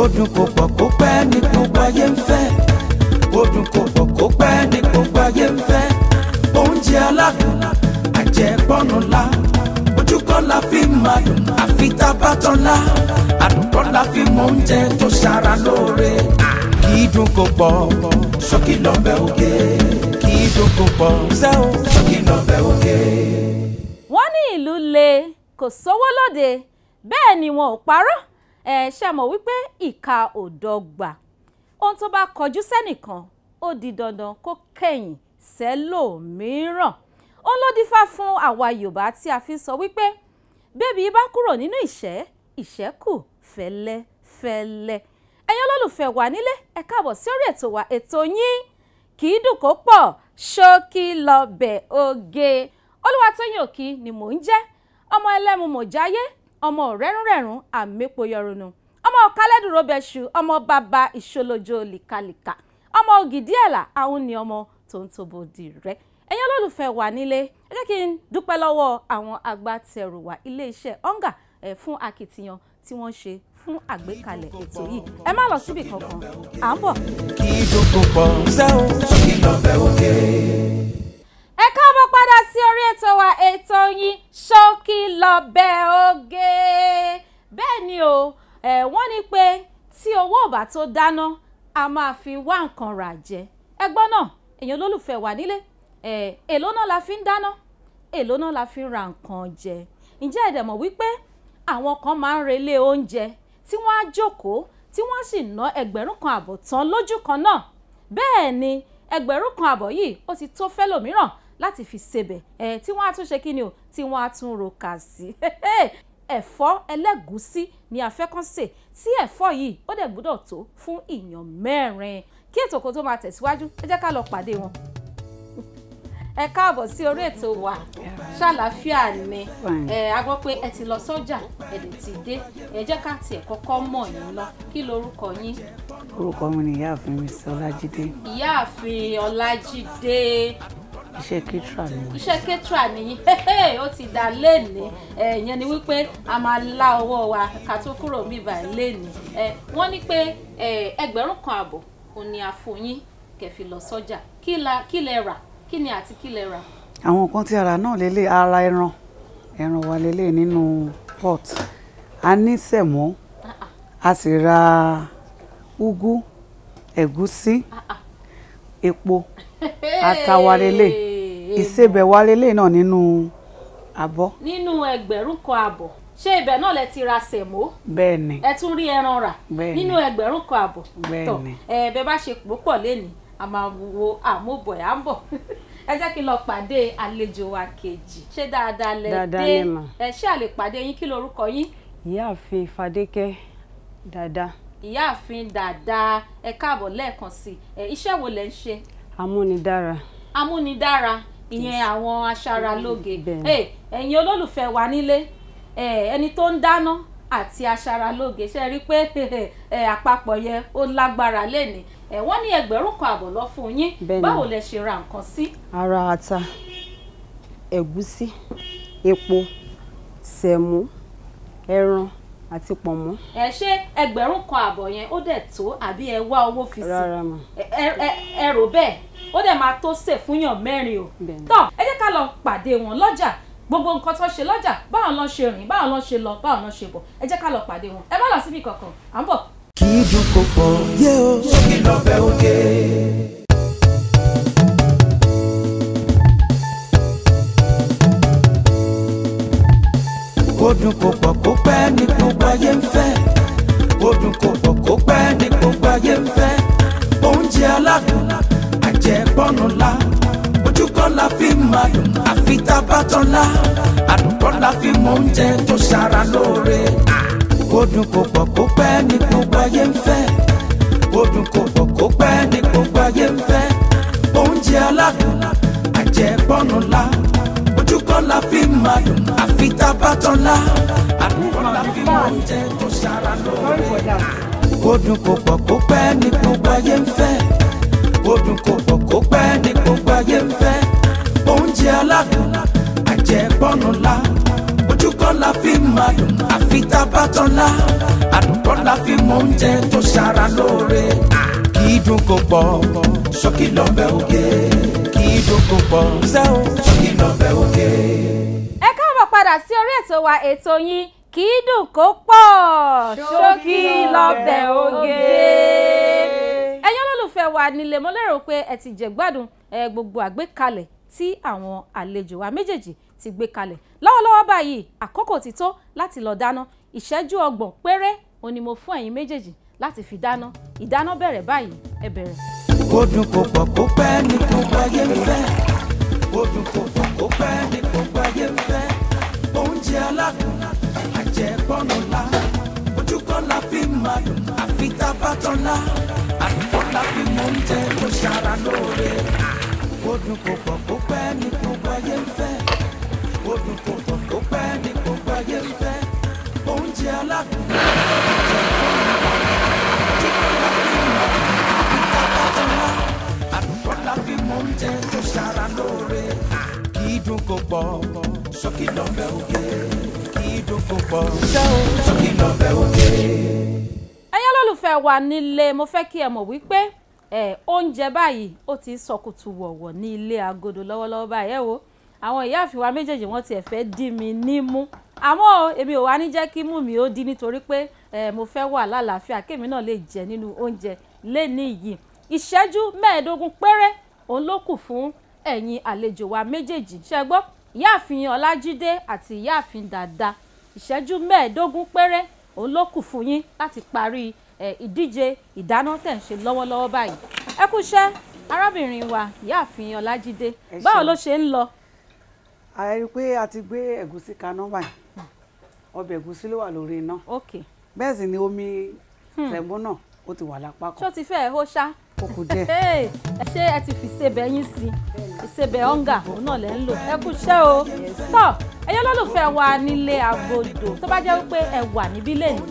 kó dùn kó pọ̀ kó pẹ́ ní gbogbo ayé ń fẹ́ kó dùn kó pọ̀ kó pẹ́ ní gbogbo ayé ń fẹ́ oúnjẹ aládùn àjẹpọ́nù la ojú kan la fi máa dùn àfi tá a bá tán la àdùn kan la fi mọ oúnjẹ tó ṣara lóore kì í dùn kó pọ̀ ṣókí lọ́bẹ̀ òkè kì í dùn kó pọ̀ sẹ́wọ̀n ṣókí lọ́bẹ̀ òkè. wọ́n ní ìlú le kò sówó lóde bẹ́ẹ̀ ni wọn ò parọ́ ẹ̀ ṣe mọ̀ wípé ìka ò dọ́gba ohun tó bá kọjú sẹ́nìkan ó di dandan kó kẹ̀yìn sẹ́lòmíràn òun ló dífá fún àwa Yorùbá tí a fi ń sọ wípé bébí bá kúrò nínú ìṣẹ́ ìṣẹ́kù fẹ́lẹ́fẹ́lẹ́ ẹ̀yin olólùfẹ́ wa nílé ẹ káàbọ̀ sí orí ètò wa ètò yín kì í dùn kó pọ̀ ṣókí lọ́bẹ̀ oge Olúwatóyìn Òkí ni mò ń jẹ́ ọmọ ẹlẹ́mu mọ̀jáyé ọmọ rẹ́rùnrẹ́rùn àmẹ́pọ̀ yọrùnù ọmọ kálẹ́dùró bẹ́ṣu ọmọ bàbá ìṣolójó lìkàlìkà ọmọ ògìdí ẹ̀là àwọn ni ọmọ tó ń tóbo dì rẹ́ ẹ̀yin olólùfẹ́ wa nílé ẹ jẹ́ kí n dúpẹ́ lọ́wọ́ àwọn agbátẹrù wa iléeṣẹ́ onga ẹ̀ fún akitiyan tí wọ́n ṣe fún àgbékalẹ̀ ètò yìí ẹ má lọ síbì kankan à ń bọ̀. kì í dùn kó pọ̀ sẹ́wọ̀n ṣókí lọ́bẹ̀ òkè. ẹ káàbọ̀ padà sí orí ètò wa ètò yín ṣókí lọ́bẹ̀ oge bẹ́ẹ̀ ni o ẹ̀ wọ́n ní pé tí owó ò bá tó dáná a máa fi wá nǹkan rà jẹ ẹgbọ́n náà èèyàn olólùfẹ́ wà nílé ẹ̀ èló náà la fi ń dáná èló náà la fi ń ra nǹkan jẹ ǹjẹ́ ẹ̀dẹ̀ mọ̀ wípé àwọn kan máa ń relé oúnjẹ tí wọ́n á jókòó tí wọ́n sì ná ẹgbẹ̀rún kan àbọ̀ tán lójú kan náà bẹ́ẹ̀ ni ẹgbẹ̀rún kan àbọ̀ yìí ó ti tó fẹ́lòmíràn láti fi sebẹ̀ ẹ̀ tí wọ́n á tún ṣe kí ni o tí wọ́n á tún ro kà sí ẹ̀fọ́ ẹlẹ́gùúsí ni a fẹ́ kàn sè tí ẹ̀fọ́ yìí ó dẹ̀ gbọ́dọ̀ tó fún ìyàn mẹ́rin kí ètò kó tó máa tẹ̀síwájú ẹ jẹ́ ká lọ pàdé wọn. ẹ káàbọ̀ sí orí ètò wa ṣàlàáfíà ni ẹ a gbọ́ pé ẹ ti lọ sọ́jà ẹ dẹ̀ ti dé ẹ jẹ́ ká tiẹ̀ kọ́kọ́ mọ̀ yín lọ kí lorúkọ yín. orúkọ mi ni ìyáàfin mi sí ọlájídé ìyáàfin ọlájídé iṣẹ́ kítra ni mo iṣẹ́ kẹ́tìrà nìyí ó ti dá léèní ẹ̀yẹn ni wípé a máa lá ọwọ́ wa ká tó kúrò níbà léèní wọ́n ní pé ẹgbẹ̀rún kan àbọ̀ òun ni a fún yín kẹfì lọ sọ́jà kí la kí lẹ rà kí ni àti kí lẹ rà. àwọn nǹkan tí ara náà lélẹ̀ ara ẹran ẹran wa lélẹ̀ nínú pot a ní sẹ̀mọ́ a sì ra úgú ẹ̀gúsí epo ata wa lélẹ̀ ìsebẹ̀ wa lélẹ̀ náà nínú abọ́ nínú ẹgbẹ̀rún kan àbọ̀ ṣé ibẹ̀ náà lẹ ti ra sẹ̀mó bẹ́ẹ̀ ni ẹ tún rí ẹran rà Bẹ́ẹ̀ni. nínú ẹgbẹ̀rún kan àbọ̀ Bẹ́ẹ̀ni. tọ̀ ẹ bẹ bá ṣe púpọ̀ lẹ́nìí a máa wo àmúbọ̀ ẹ̀ à ń bọ̀ ẹ jẹ́ kí n lọ pàdé àlejò wa kejì ṣé dáadáa lẹ Dáadáa dé ni mà. ẹ ṣé àlè pàdé yín kí lorúkọ yín ìyáàfin fadékẹ́ dáadáa ìyáàfin dáadáa ẹ káàbọ̀ lẹ́ẹ̀kan sí ẹ iṣẹ́ wo lẹ ń ṣe amúnidára amúnidára ìyẹn àwọn aṣaralóge Bẹ́ẹ̀ni. Ẹ, ẹ̀yin olólùfẹ́ wa nílé ẹ, ẹni tó ń dáná àti aṣaralóge ṣe rí i pé ẹ, àpapọ̀ yẹn ó lágbára lẹ́ni ẹ, wọ́n ní ẹgbẹ̀rún kan àbọ̀ lọ fún yín Bẹ́ẹ̀ni. báwo lẹ ṣe ra nǹkan sí. ara ata ẹ̀gúsí epo sẹ̀mó ẹran àti pọ̀nmọ́ ẹ ṣé ẹgbẹ̀rún kan àbọ̀ yẹn ó dẹ̀ tó àbí ẹ wá owó fi sí rárá mà ẹ ẹ- ẹ- ẹ rò bẹ́ẹ̀ ó dẹ̀ máa tó sè fúnyàn mẹ́rin o Bẹ́ẹ̀ni. tọ́ ẹ jẹ́ ká lọ pàdé wọn lọ́jà gbogbo nǹkan tó ṣe lọ́jà báwọn lọ ṣe rìn báwọn lọ ṣe lọ báwọn lọ ṣe bọ̀ ẹ jẹ́ ká lọ pàdé wọn ẹ má lọ síbi kankan à ń bọ̀. kì í dùn kó pọ̀ yé o ṣókí lọ́bẹ̀ òkè. kó dùn kó pọ̀ kó pẹ́ ní gbogbo ayé ń fẹ́ kó dùn kó pọ̀ kó pẹ́ ní gbogbo ayé ń fẹ́ oúnjẹ aládùn àjẹpọ́nù la ojú kan la fi máa dùn àfi tá a bá tán la àdùn kan la fi mọ oúnjẹ tó ṣara lóore kó dùn kó pọ̀ kó pẹ́ ní gbogbo ayé ń fẹ́ kó dùn kó pọ̀ kó pẹ́ ní gbogbo ayé ń fẹ́ oúnjẹ aládùn àjẹpọ́nù la ojú kan la fi máa dùn àfi tá a bá tán la àdùn kan la fi mọ oúnjẹ tó ṣara lóore kó dùn kó pọ̀ kó pẹ́ ní gbogbo ayé ń fẹ́ kó dùn kó pọ̀ kó pẹ́ ní gbogbo ayé ń fẹ́ oúnjẹ aládùn àjẹpọ́nù la ojú kan la fi máa dùn àfi tá a bá tán la àdùn kan la fi mọ mọ oúnjẹ tó ṣara lóore kì í dùn kó pọ̀ ṣókí lọ́bẹ̀ òkè kì í dùn kó pọ̀ sẹ́wọ̀n ṣókí lọ́bẹ̀ òkè. ẹ káàbọ̀ padà sí orí ètò wa ètò yín kì í dùn kó pọ̀ ṣókí lọ́bẹ̀ oge. ẹ̀yin olólùfẹ́ wa nílé mo lérò pé ẹ ti jẹ̀gbádùn ẹ gbogbo àgbékalẹ̀ tí àwọn àlejò wa méjèèjì ti gbé kalẹ̀ lọ́wọ́lọ́wọ́ báyìí àkókò ti tó láti lọ dáná ìṣẹ́jú ọgbọ̀n péré òun ni mo fún ẹ̀yin méjèèjì láti fi dáná ìdáná bẹ̀rẹ̀ báyìí ẹ bẹ̀rẹ̀. kó dùn kó pọ̀ kó pẹ́ ní gbogbo ayé ń fẹ́ kó dùn kó pọ̀ kó pẹ́ ní gbogbo ayé ń fẹ́ oúnjẹ aládùn àjẹpọ́nù la ojú kan la fi máa dùn àfi tá a bá tán la àdúgbò la fi mọ oúnjẹ tó ṣara lóore kó dùn kó pọ̀ kó pẹ́ ní gbogbo ayé ń fẹ́ kó dùn kó pọ̀ kó pẹ́ ní gbogbo ayé ń fẹ́ oúnjẹ aládùn àdúgbò la fi mọ oúnjẹ tó ṣara lóore kì í dùn kó pọ̀ ṣókí lọ́bẹ̀ òkè kì í dùn kó pọ̀ ṣókí lọ́bẹ̀ òkè. ẹ̀yin olólùfẹ́ wa nílé mo fẹ́ kí ẹ mọ̀ wípé ẹ oúnjẹ báyìí ó ti ń sọkùtù wọ̀wọ̀ ní ilé agodo lọ́wọ́lọ́wọ́ báyìí ẹ wo àwọn ìyáàfin wa méjèèjì wọ́n tiẹ̀ fẹ́ dí mi nímú àmọ́ o, èmi ò wá ní jẹ́ kí mú mi ó dí nítorí pé ẹ mo fẹ́ wà lálàáfíà kémi náà lè jẹ nínú oúnjẹ lẹ́ni yìí ìṣẹ́jú mẹ́ẹ̀ẹ́dógún péré òun ló kù fún ẹ̀yin àlejò wa méjèèjì ṣe gbọ́ ìyáàfin ọlájídé àti ìyáàfin dàda ìṣẹ́jú mẹ́ẹ̀ẹ́dógún péré òun ló kù fún yín láti parí ẹ, ìdíje ìdáná tẹ̀ ń ṣe lọ́wọ́lọ́wọ́ báyìí ẹ kú iṣẹ́ arábìnrin wa ìyáàfin ọlájídé Ẹ báwo ṣeun. ló ṣe ń lọ a rí i pé a ti gbé ẹ̀gúsí kaná báyìí ọbẹ̀ ẹ̀gúsí ló wà lórí iná ok bẹ́ẹ̀ sì ni omi sẹ̀mó náà ó ti wà lápá ṣó kan ti fẹ́ hó ṣá ó kù díẹ̀. Hey, ẹ ṣé ẹ ti fi ìsebẹ̀ yín sí ìsebẹ̀ ọ̀ngà òun náà lẹ́ ń lò ẹ kú iṣẹ́ o tọ́ ẹ̀yin olólùfẹ́ wa nílé agodo tó bá jẹ́ wípé ẹ wà níbí lẹ́nu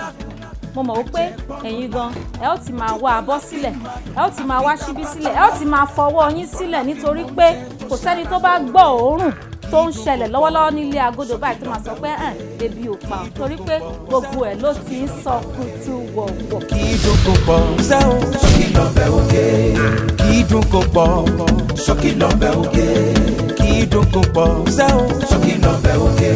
mo mọ̀ wípé ẹ̀yin gan ẹ ó ti máa wá abọ́ sílẹ̀ ẹ ó ti máa wá ṣíbí sílẹ̀ ẹ ó ti máa fọwọ́ yín sílẹ̀ nítorí pé kò sẹ́ni tó bá gbọ́ òórùn tó ń ṣẹlẹ̀ lọ́wọ́lọ́wọ́ nílé agodo báyìí tó máa sọ pé hàn ebi ò pa ọ́ torí pé gbogbo ẹ̀ ló ti ń sọ kutu wọ̀wọ̀ kì í dùn kó pọ̀ sẹ́wọ̀n ṣókí lọ́bẹ̀ òkè kì í dùn kó pọ̀ ṣókí lọ́bẹ̀ òkè kì í dùn kó pọ̀ sẹ́wọ̀n ṣókí lọ́bẹ̀ òkè.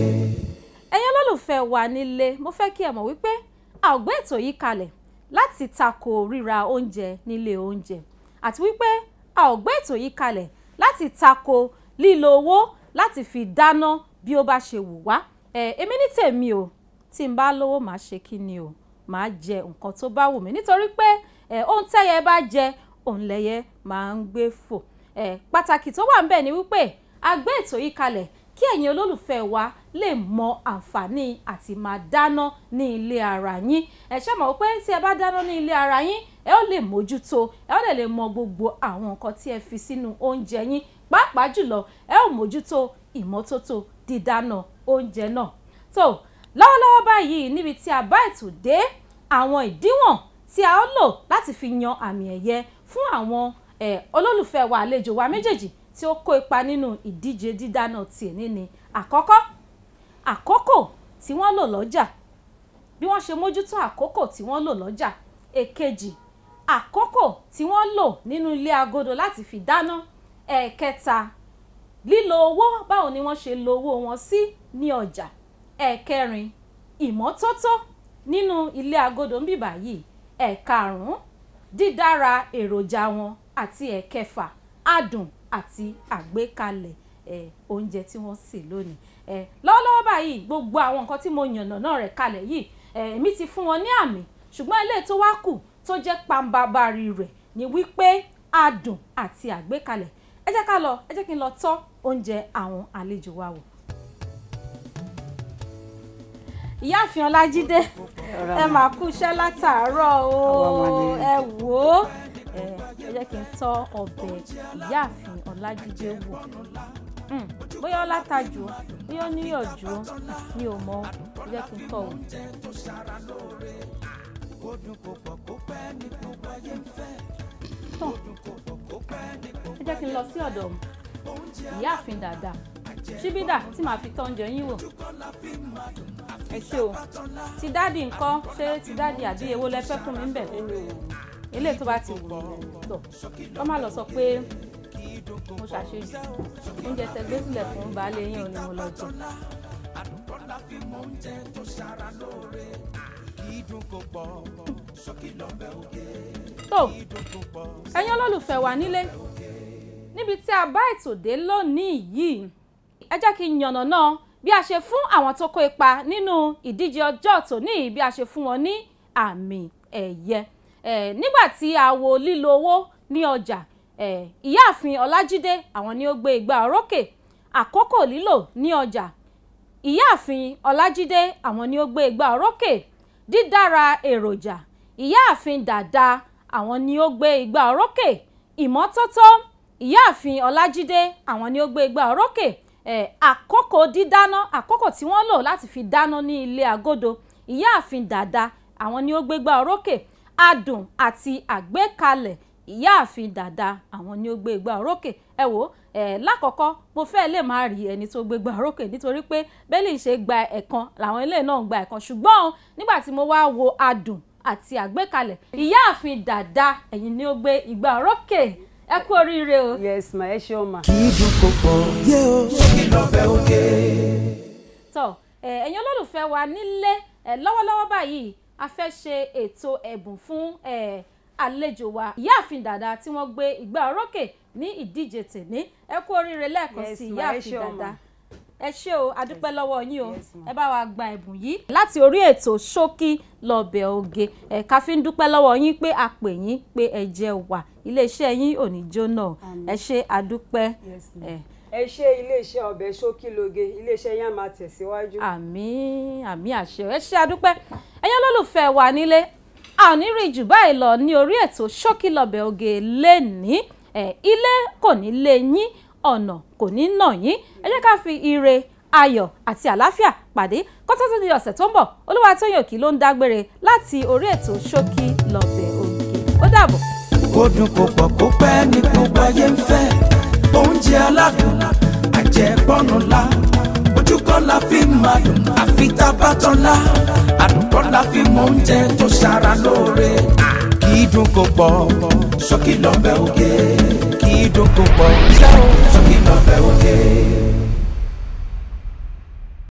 ẹ̀yin olólùfẹ́ wa nílé mo fẹ́ kí ẹ mọ̀ wípé a ò gbé ètò yìí kalẹ̀ láti tako ríra oúnjẹ nílé oúnjẹ àti wípé a ò gbé ètò yìí kalẹ̀ láti tako lílo owó láti fi dáná bí ó bá ṣe wù wá ẹ èmi ní tèmi o tí n bá lówó màá ṣe kí ni o màá jẹ nǹkan tó bá wù mí nítorí pé ẹ ohun tẹ́yẹ bá jẹ òun lẹ́yẹ máa ń gbé fò ẹ pàtàkì tó wà ń bẹ̀ ni wípé a gbé ètò yìí kalẹ̀ kí ẹ̀yin olólùfẹ́ wa lè mọ àǹfààní àti máa dáná ní ilé ara yín ẹ ṣe mọ̀ pé tí ẹ bá dáná ní ilé ara yín ẹ ó lè mójútó ẹ ó lè lè mọ gbogbo àwọn nǹkan tí ẹ fi sínú oúnjẹ yín pàápàá jùlọ ẹ ó mójútó ìmọ́tótó dídáná oúnjẹ náà tó lọ́wọ́lọ́wọ́ báyìí níbi tí a bá ètò dé àwọn ìdíwọ̀n tí a ó lò láti fi yan àmì ẹ̀yẹ fún àwọn eh, olólùfẹ́ wa àlejò wa méjèèjì tí ó kó ipa nínú ìdíje dídáná tìní ni àkọ́kọ́ àkókò tí wọ́n lò lọ́jà bí wọ́n ṣe mójútó àkókò tí wọ́n lò lọ́jà èkejì àkókò tí wọ́n lò nínú ilé agodo láti fi dáná ẹ̀ẹ̀kẹta lílo owó báwo ni wọ́n ṣe lo owó wọn sí ní ọjà ẹ̀ẹ̀kẹrin ìmọ́tótó nínú ilé agodo ń bìbà yìí ẹ̀ẹ̀karùn-ún dídára èròjà wọn àti ẹ̀ẹ̀kẹfà adùn àti àgbékalẹ̀ ẹ̀ oúnjẹ tí wọ́n sè lónìí ẹ̀ lọ́wọ́lọ́wọ́ báyìí gbogbo àwọn nǹkan tí mo yànnà náà rẹ̀ kalẹ̀ yìí ẹ̀ èmi ti fún wọn ní àmì ṣùgbọ́n ilé tó wá kù tó jẹ́ pambabari rẹ̀ ni wípé adùn àti àgbékalẹ̀ ẹ jẹ́ ká lọ ẹ jẹ́ kí n lọ tọ́ oúnjẹ àwọn àlejò wa wò. ìyáàfin ọlájídé ẹ máa kú iṣẹ́ látàárọ̀ o Àwa mà ni. ẹ wò ó ẹ ẹ jẹ́ kí n tọ́ ọbẹ̀ ìyáàfin ọlájídé wò Mm, bóyá ó látàjù o bóyá ó níyọ̀jú o mi ò mọ ẹ jẹ́ kí n tọ́ wò. tán ẹ jẹ́ kí n lọ sí ọ̀dọ̀ ìyáàfin dáadáa ṣíbídà tí màá fi tọ́ oúnjẹ yín wò ẹ ṣé o ti dáàdì ńkọ́ ṣé ti dáàdì àbí èwo lẹ fẹ́ fún mi ńbẹ̀ eléyìí tó bá ti wù yín tó kọ́ má lọ sọ pé mo ṣàṣejù oúnjẹ tẹ gbé sílẹ̀ fún baálé yín ò ní mo lọ jẹ. tó ẹ̀yin olólùfẹ́ wa nílé níbi tí a bá ètò dé lónìí yìí ẹ jẹ́ kí n yànnàná bí a ṣe fún àwọn tó kó ipa nínú ìdíje ọjọ́ tòní yìí bí a ṣe fún wọn ní àmì ẹ̀yẹ Eh, nígbà tí a wo lílo owó ní ọjà eh, ìyáàfin ọlájídé àwọn ni ó gbé igbá orókè àkókò lílò ní ọjà ìyáàfin ọlájídé àwọn ni ó gbé igbá orókè dídára èròjà ìyáàfin dàda àwọn ni ó gbé igbá orókè ìmọ́tótó ìyáàfin ọlájídé àwọn ni ó gbé igbá orókè eh, àkókò dídáná àkókò tí wọ́n lò láti fi dáná ní ilé agodo ìyáàfin dàda àwọn ni ó gbé igbá orókè adùn àti àgbékalẹ̀ ìyáàfin dàda àwọn ni ó gbé igbá orókè ẹ wò ẹ lákọ̀ọ́kọ́ mo fẹ́ lè má rí ẹni tó gbé igbá orókè nítorí pé bẹ́ẹ̀lì ṣe gba ẹ̀kan làwọn ilé náà ń gba ẹ̀kan ṣùgbọ́n nígbà tí mo wá wo adùn àti àgbékalẹ̀ ìyáàfin dàda ẹ̀yin ni ó gbé igbá orókè ẹ kú oríire o. yes ma ẹ ṣe ọmọ. kì í dùn kó pọ̀ yé o ṣókí lọ́bẹ̀ òkè. tọ́ ẹ, ẹ̀yin olólùfẹ́ wa nílé ẹ, lọ́wọ́lọ́wọ́ báyìí a fẹ́ ṣe ètò ẹ̀bùn fún ẹ, àlejò wa ìyáàfin dàda tí wọ́n gbé ìgbà orókè ní ìdíje tèmi ẹ kú oríire lẹ́ẹ̀kan Yes, sí ma, ẹ ìyáàfin ṣé o, dàda ma. ẹ ṣé o adúpẹ́ lọ́wọ́ yín o Yes, ma. ẹ bá wa gba ẹ̀bùn yìí láti orí ètò ṣókí lọ́bẹ̀ oge ẹ ká fi ń dúpẹ́ lọ́wọ́ yín pé a pè yín pé ẹ jẹ́ wà iléeṣẹ́ yín ò ní jóná o. ẹ ṣé adúpẹ́ Yes, ma. ẹ ẹ ṣe iléeṣẹ́ ọbẹ̀ ṣókílóge iléeṣẹ́ yẹn máa tẹ̀síwájú. àmín àmín àṣẹ ẹ ṣé adúpẹ́ ẹ̀yin olólùfẹ́ wa nílé a ò ní rí jù báyìí lọ ní orí ètò ṣókí lọ́bẹ̀ oge lẹ́ni ẹ̀ ilé kò ní lé yín ọ̀nà kò ní nà yín ẹ jẹ́ ká fi ire ayọ̀ àti àlàáfíà pàdé kọ́tọ́ tó di ọ̀sẹ̀ tó ń bọ̀ Olúwatóyìn Òkí ló ń dágbére láti orí ètò ṣókí lọ́bẹ̀ oge ó dàbọ̀. kó dùn kó pọ̀ kó pẹ́ ní gbogbo ayé ń fẹ́ oúnjẹ aládùn àjẹbọ́nu la ojú kan la fi máa dùn àfi tá a bá tán la àdùn kan la fi mọ oúnjẹ tó ṣara lóore kì í dùn kó pọ̀ ṣókí lọ́bẹ̀ òkè kì í dùn kó pọ̀ ṣókí lọ́bẹ̀ òkè.